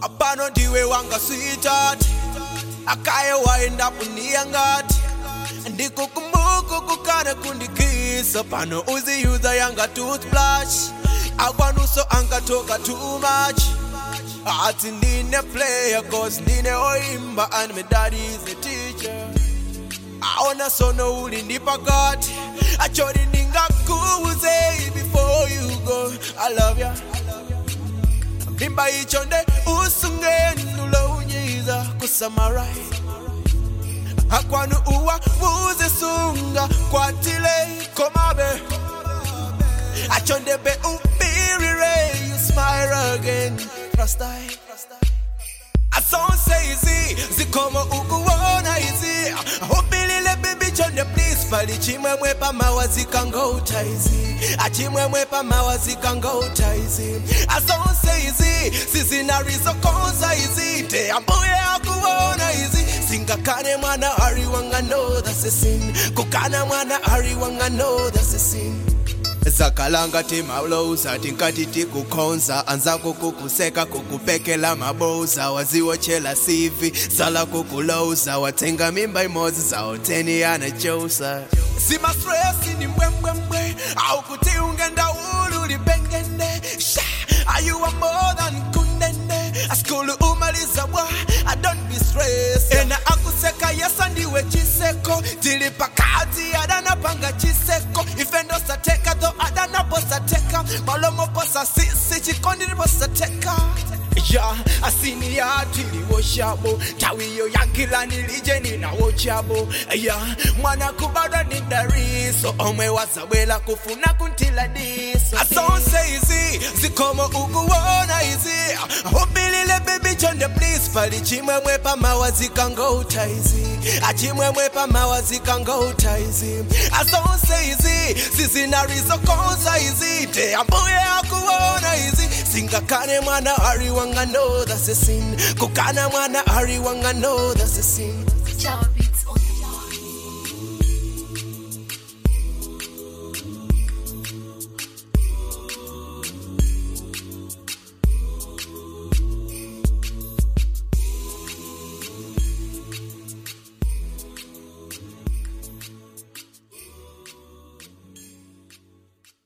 apano ndiwe wanga sweetheart akaye waenda kunia ngati ndikukumbuka kukana kundikisa pano uziyuza yanga toothbrush akwanuso angatoka too much ati ndine player cause ndine oimba and my daddy is a teacher aona sono uli ndi pakati achori ndingakuuze before you go i love ya mimba icho nde usungenulounyiza kusamarize akwanu uwa wuzisunga kwatile komabe achondebe ubirire you smile again prostai asonse izi zikomo ukuwona izi ubilile bibi chonde please pali chimwemwe pamawa zikangouta izi achimwemwe pamawa zikangouta izi asonse izi sizinarizokonza izi te ambuye akuwona izi singakane mwana ari wanga know that's a sin kukana mwana ari wanga know that's a sin zakalanga timaulouza tinkati tikukhonza anzako kukuseka kukupekela maboza waziwochela sivi sala kukulouza wathenga mimba imodzi zaoteni anachosa simastresi ni mbwembwembwe au kuti ungenda ulu libengende sha ayuwa more than kundende askulu umaliza bwa i don't be stressed ena akuseka yesa ndiwe chiseko tili pakati adanapanga chiseko ifendo sateka tho adanaposateka malomo posa sisi chikondi liposateka ya asini ya tiliwoshabo tawiyo yankilani ninawochabo ya mwana kubada ni dariso omwe wazabwela kufuna kuntila diso asonse izi zikomo ukuwona izi ubilile bibi chonde please pali chimwemwe pamawa zikangouta izi achimwemwe pamawa zikangouta izi asonse izi sizinarizokonza izi te ambuye akuwona izi singakane mwana ari wanga know that's a sin kukana mwana ari wanga know that's a sin Ciao